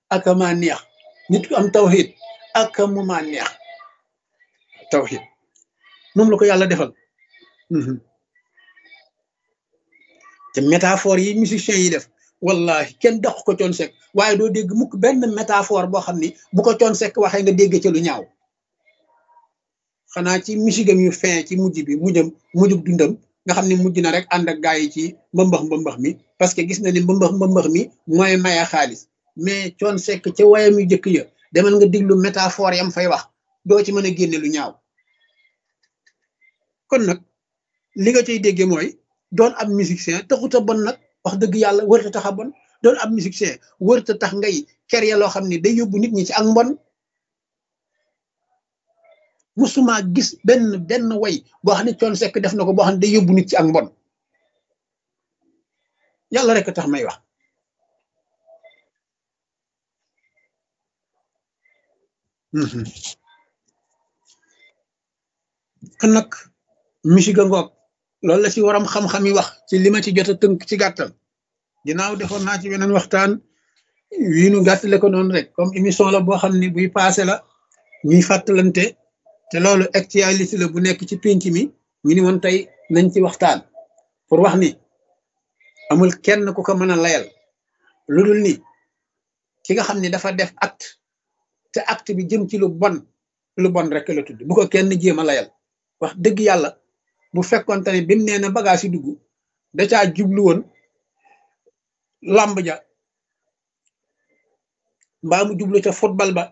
ak maa neex nit ku am tawxiid ak mu maa neex tawxiid moom la ko yàlla defal te métaphore yi musiciens yi def wallahi kenn daq ko coon sekk waaye doo dégg mukk benn métaphore boo xam ni bu ko coon sekk waxee nga dégg ca lu ñaaw xanaa ci musigam yu fin ci mujj bi mujjam mujjub dundam nga xam ne mujj na rek ànd ak gaa yi ci mbëmbax mbëmbax mi parce que gis na ni mbëmbax mbëmbax mi mooy maye xaalis mais coon sekk ca wayam yu jëkk ya demal nga diglu métaphore yam fay wax doo ci mën a génne lu ñaaw kon nag li nga cay dégge mooy doon ab musicien taxuta bon nag wax dëgg yàlla wërta tax a bon doon ab musicien wërta tax ngay créer loo xam ne day yóbbu nit ñi ci ak mbon musuma gis benn benn way boo xam ne coon sekk def na ko boo xam ne day yóbbu nit ci ak mbon yàlla rek tax may wax kon nag musique ngoog loolu la ci waram xam-xam yi wax ci li ma ci jot a tënk ci gàttal ginnaaw defoon naa ci beneen waxtaan wii nu gàttale ko noonu rek comme émission la boo xam ne buy passé la ñuy fàttalante te loolu actualité la bu nekk ci pénc mi ñu ni woon tey nañ ci waxtaan pour wax ni amul kenn ku ko mën a layal lu dul ni ki nga xam ne dafa def acte te acte bi jëm ci lu bon lu bon rek la tudd bu ko kenn jéem a layal wax dëgg yàlla bu fekkonte ne bi mu nee na bagage yi dugg da caa jublu woon làmb ja mbaa mu jublu ca football ba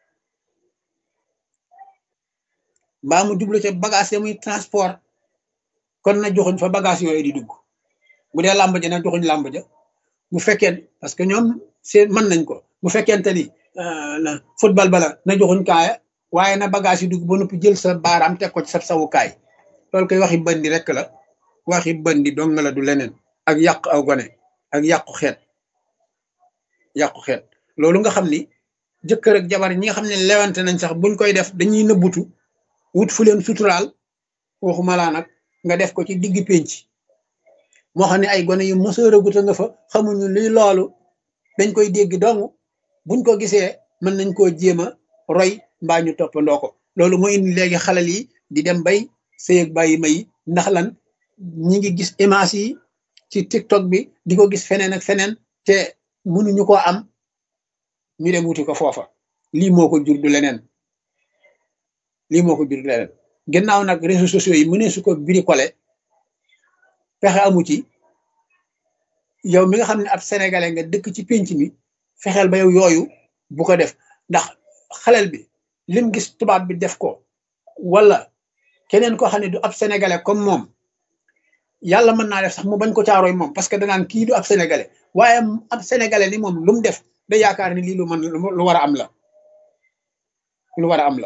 mbaa mu jublu ca bagage ya muy transport kon na joxuñ fa bagage yooyu di dugg bu dee làmb ja na joxuñ làmb ja bu fekkee parce que ñoom seen mën nañ ko bu fekkente ni football ba la na joxuñ kaaya waaye na bagage yi dugg ba noppi jël sa baaraam teg ko ci sa sawukaay loolu koy waxi bandi rek la waxi bandi dong la du leneen ak yàq aw gone ak yàqu xeet yàqu xeet loolu nga xam ni jëkkër ak jabar ñi nga xam ne lewante nañ sax buñ koy def dañuy nëbbutu wut fu leen suturaal waxuma laa nag nga def ko ci digg pénc moo xam ne ay gone yu mësëraguta nga fa xamuñu luy loolu dañ koy dégg dong buñ ko gisee mën nañ koo jéem a roy mbaa ñu toppandoo ko loolu moo indi léegi xalal yi di dem bay sëyëg bàyyi may ndax lan ñi ngi gis image yi ci tiktok bi di ko gis feneen ak feneen te mënuñu ko am ñu dem wuti ko foofa lii moo ko jur du leneen lii moo ko jur du leneen gannaaw nag réseaux sociaux yi mënee su ko bricolé pexe amu ci yow mi nga xam ne ab sénégalais nga dëkk ci pénc mi fexeel ba yow yooyu bu ko def ndax xalel bi lim gis tubaab bi def ko wala keneen koo xam ne du ab sénégalais comme moom yàlla mën naa def sax mu bañ ko caaroy moom parce que danaan kii du ab sénégalais waaye ab sénégalais ni moom lu mu def da yaakaar ni lii lu mën lu war a am la lu war a am la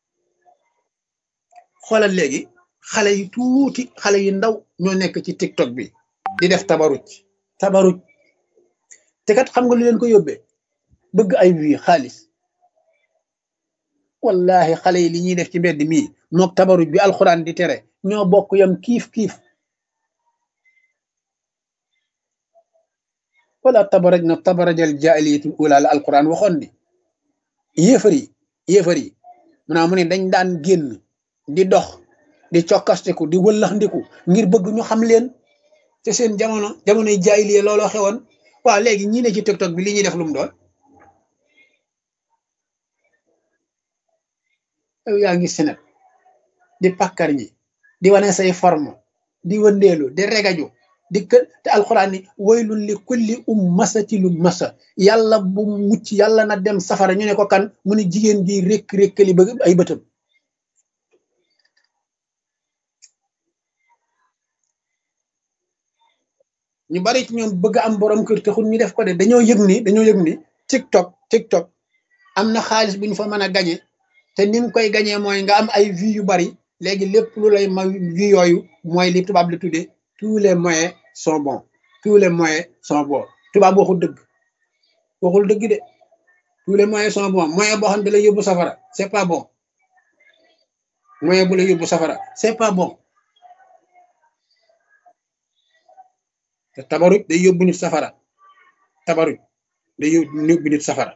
xoolal léegi xale yu tuuti xale yu ndaw ñoo nekk ci tiktok bi di def tabaruj tabaruj te kat xam nga lu leen ko yóbbee bëgg ay wii xaalis wallahi xale yi li ñuy def ci mbedd mii mook tabaruj bi alxuraan di tere ñoo bokk yam kiif kiif wala tabaraj na tabarajal jaahiliyatul ula la alquran waxoon ni yéefar yi yéefar yi mu naa mu ne dañ daan génn di dox di cokkastiku di wëllaxndiku ngir bëgg ñu xam leen te seen jamono jamonoy jaahiliya looloo xewoon waaw léegi ñi ne ci tiktok bi li ñuy def lu mu doon yow yaa ngi senet di pàkkar ñi di wane say forme di wëndeelu di regaju di kë te alxuraan ni waylun li kulli ummati lu masa yàlla bu mucc yàlla na dem safara ñu ne ko kan mu ne jigéen bi rékk rékkali ba ay bëtam ñu bari ci ñoom bëgg am borom kër te xul ñu def ko de dañoo yëg ni dañoo yëg ni tiktok tiktok am na xaalis bu ñu fa mën a gañe te ni nga koy gañee mooy nga am ay vues yu bari léegi lépp lu lay ma vues yooyu mooy li tubaab li tuddee tous les moyens sont bons tous les moyens sont bons tubaab waxul dëgg waxul dëgg de tous les moyens sont bons moyen boo xam ne da lay yóbbu safara c'est pas bon moyen bu la yóbbu safara c'est pas bon te tabaruj day yóbbu nit safara tabaruj day yóbbu nit safara